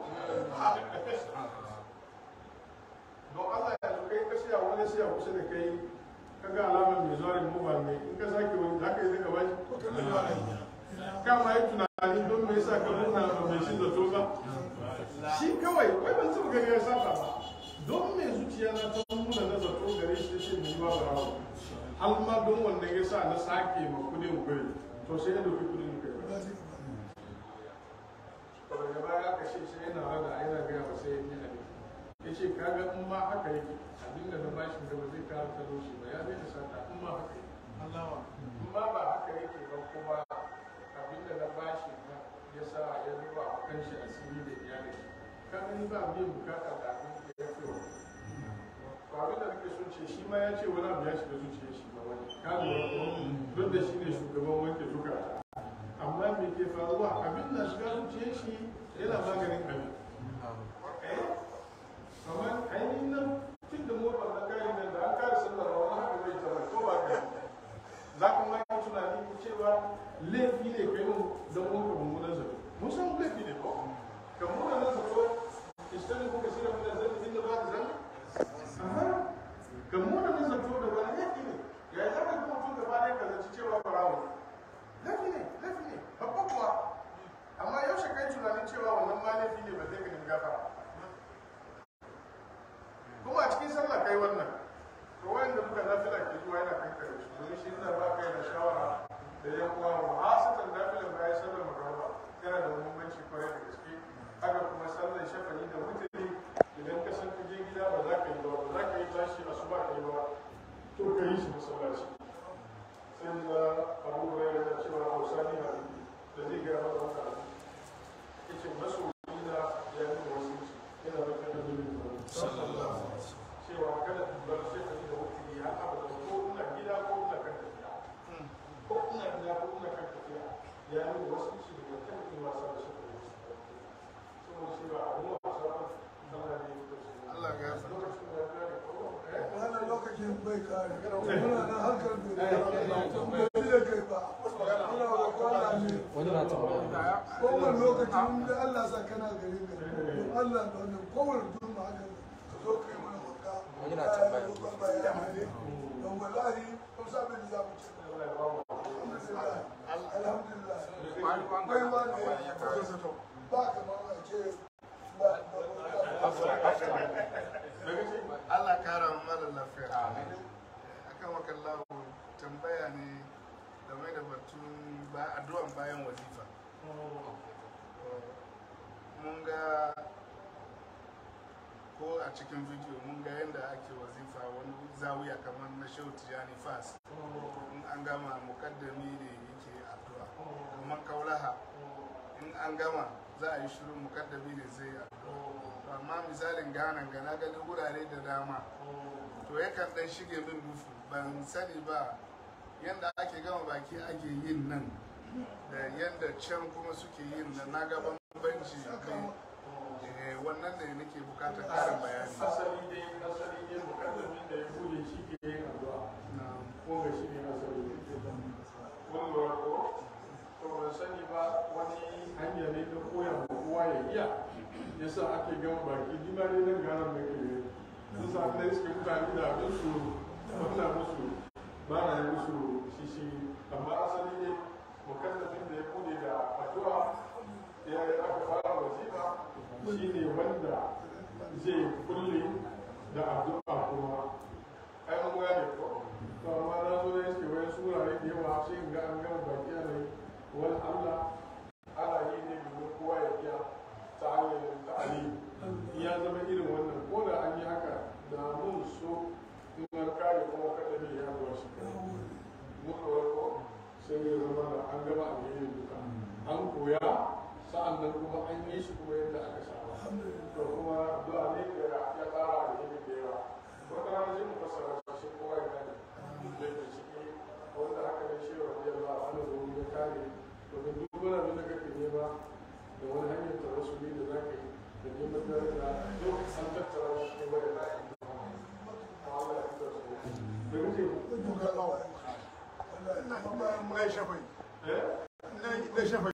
don Allah yanzu kai ka siya wani siya kusa da kai ka ga alamar mai zuwa mu ba ne in ka sake wani za ka yi zaka bashi kama yi tunani don me yasa ka nuna ba mai shi zato ba shi kawai wai ban taba gani ya sata ba don me zuciya na ta nuna na zato gare shi ta ce mai ba ba har ma don wannan ya sa na sake ma kudin gwai to sai ya dauki kudin kai ba shi gaba ne to daga baya aka ce sai yana rada yana gaya ba sai ya yi abin ya ce kaga in ma haka yake abin da na bashi da ba zai kawo talauci ba ya zai da sata in ma haka yake in ma ba haka yake ba kuma abin da na bashi na ya sa ya zuba a kan shi asiri da iyalin shi ka gani ba biyan bukata da abin da ya fi wa to abin da nake son ce shi ma ya ce wani abu ya shiga zuciyar shi ba wani ka lura ko duk da shi ne shugaban wanke zukata amma me ke faruwa abin na shiga zuciyar shi yana maganin abin kamar ainihin nan tun da motar na kayan nan da an kare sallar ba wani haka zai zama ko ba ka za ku ma yi tunani ku cewa laifi ne kai mun don mun ka mummunan zato mun san laifi ne ko ka mummunan zato istanin kuka shirya mun da zai inda ba ka zan aha ka mummunan zato da wani laifi ne ya yi zaka kuma mutum gaba ɗaya ka zaci cewa barawo ne laifi ne laifi ne babba kuwa amma yaushe kai tunanin cewa wannan ma laifi ne ba zai ka nemi gafara kuma a cikin sallah kai wannan to wanda muka nafila ke zuwa yana kan kare su domin shi ina ba kai da shawara da yan uwa wa hasatan nafilan bayan sallar magana yana da muhimmanci kwarai da gaske haka kuma sallar shafani da mutane idan ka san ka je gida ba za ka yi ba ba za ka yi tashi a su ba ka yi ba to ka yi shi masallaci sai da abu hurairu da cewa hausa ne na da zai gaya maka wannan abu yace masoyi na ya nuna wasu yana da kan da zai cewa kada ku bar sai ka da wuce ya abada ko ina gida ko ina kan tafiya ko ina gida ko ina kan tafiya ya yi wasu shi daga kan yin wasa da shi da wasu saboda shi ba abin wasa ba Allah ne ya kusa Allah ya gafarta. lokacin da ya kare ko eh wannan lokacin bai kare muna nan hankali bai bai da kai ba muna roƙon Allah ne wani na tambaya kowane lokacin da Allah sa kana gari gari Allah da wannan kowane duma haka ka zo kai mana wanka Wani na tambaya. roƙon bayani ne don wallahi kun sa bai da za mu ce Allah ya ba mu alhamdulillah alhamdulillah Kwani wanga kai ma tambaya ya kawo. ne ba kamar a ce ba Allah kara wa mara lafiya. Akan wakallahu tambaya ne game da batun ba addu'an bayan wazifa. Mun ga ko a cikin bidiyo mun ga yadda ake wazifa wani zawiya kamar na Shehu Tijani Fas. In an gama mukaddami ne yake addu'a. Kamar kaulaha in an gama za a yi shirin mukaddami ne zai yi addu'a. amma misalin ghana ga na gani wurare da dama to yakan dan shige min dufu ban sani ba yadda ake gama baki ake yin nan da yadda can kuma suke yin nan na ga bambanci ne Eh, wannan ne nake bukatar karin bayani asali dai asali dai mukaddamin da ya bude shi ke yin addu'a ko ga shi ne asali kun lura ko to ban sani ba wani hanya ne ta koya ma kowa ya iya yasa ake gama baki ni ma ne nan garan da ke yi sun sa na iske mutane da abin su wannan musu ba na yi musu shishi amma asali ne mukaddamin da ya bude da addu'a ya yi aka fara wazifa shi ne wanda zai kulle da addu'a kuma ai an gane ko to amma na zo ya ce wani surare da yawa sai in ga an gama baki a ne wani Allah ana yi ne domin kowa ya iya ta hanyar ta'ali ya zama irin wannan ko da an yi haka da mun so in an kare kuma kada ne ya zuwa shi mun ko sai ya zama da an gama alheri duka an koya sa'an nan kuma an yi shi kuma yadda aka saba to kuma addu'a ne da ya tsara alheri da yawa wata rana zai mu fassara shi kowa ya gane da ke ciki wanda haka ne shi wa biyar ba wani zuwa ya kare domin duk wani abin da kake nema da wani hanyar tawassuli da za ka yi da neman daraja duk